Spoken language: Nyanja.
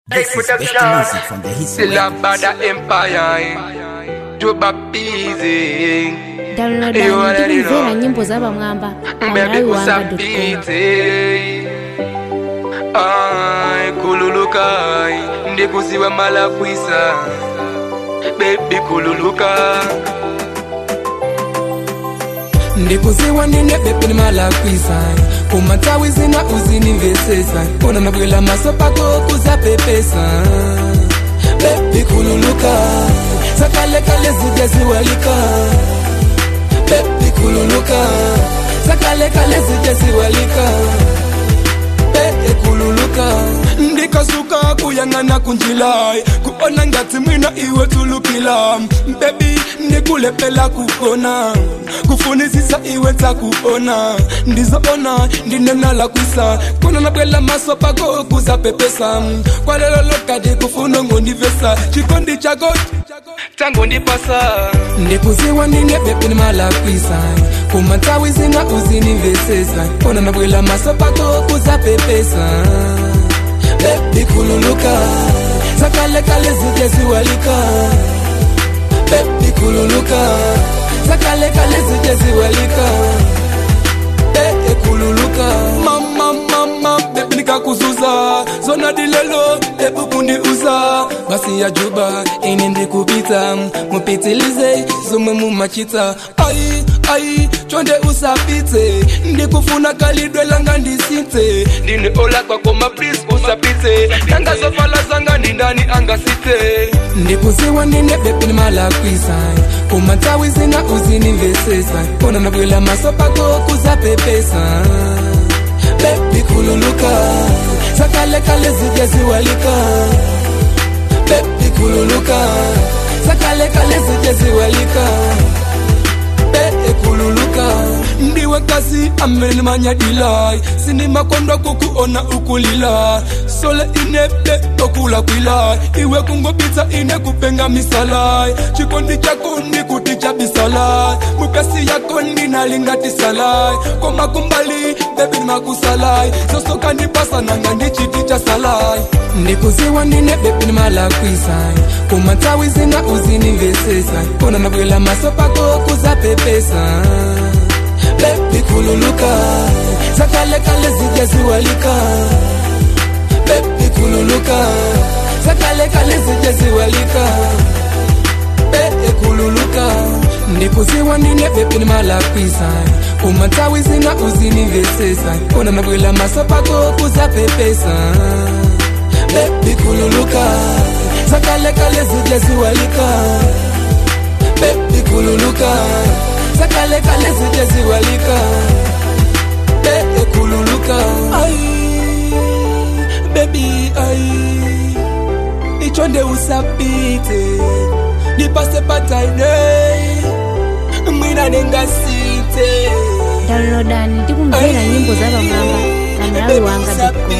This is best music from the history. Still a bad empire Juba busy downloada You already ndikumvera know. nyimbo za pamwamba Baby pamalawi wanga usapite Ai kululuka Ndikuziwa malakwisa Baby kululuka ndikuziwa nine bepe ni malakwisa kumatawi zina uzinivesesa kona nabwela maso pako kuzapepesa bebi kululuka zakalekale zija ziwalika bebi kululuka zakalekale zija ziwalika bee kululuka ndikasuka kuyang'ana kunjilai kuona ngati mwina iwe tulukila bebi ndikulepela kukona kufunisisa iwe takuona ndizoona ndinenala kwisa kona nabwela maso pako kuzapepesa kwalelo lokadi kufuna ngondivesa chikondi chako Tangu ndipasa ndikuziwa nine bepe ni malakwisa kumatawi zina uzinivesesa kona nabwela maso pako kuzapepesa bebi kululuka zakalekale zije ziwalika bebi kululuka zakalekale zije ziwalika bee kululuka mama mama bebi nikakuzuza zona dilelo ebukundi uza basi ya juba ini ndikupita mupitilize zomwe mumachita ai ai chonde usapite ndikufuna kalidwe langa ndisinte Ndine ola kwa koma please usapite Nanga zofala zanga ni ndani angasite ndikuziwa nine bebi ni malakwisa kumatawi zina uzinivesesa kona nabwela maso pako kuzapepesa bebi kululuka zakalekale zije ziwalika bebi kululuka zakalekale zije ziwalika bee kululuka ndiwe kasi amene manyadilai sindimakondwa kukuona ukulila sole inebe okulakwila iwe kungopita ine kupenga misalai chikondi chako ndikuti cha bisalai mupesi yako ndinalingatisalai komakumbali bebi nimakusalai sosoka ndipasa nanga ndichiti cha salai ndikuziwa nine bebi nimalakwisa kumatawi zina uzinivesesa kona nabwela maso pako kuzapepesa bebi kululuka zakalekale zije ziwalika bebi kululuka zakalekale zije ziwalika bee kululuka ndikuziwa nine bebi ni malakwisa kumatawi zina uzinivesesa kona nabwela maso pako kuzapepesa bebi kululuka zakalekale zije ziwalika bebi kululuka zakalekale zije ziwalika bee kululuka ai bebi ai ichonde usapite nipase pataine mwina ningasite downloadani ndikumvera nyimbo za pamwamba pamalawi wanga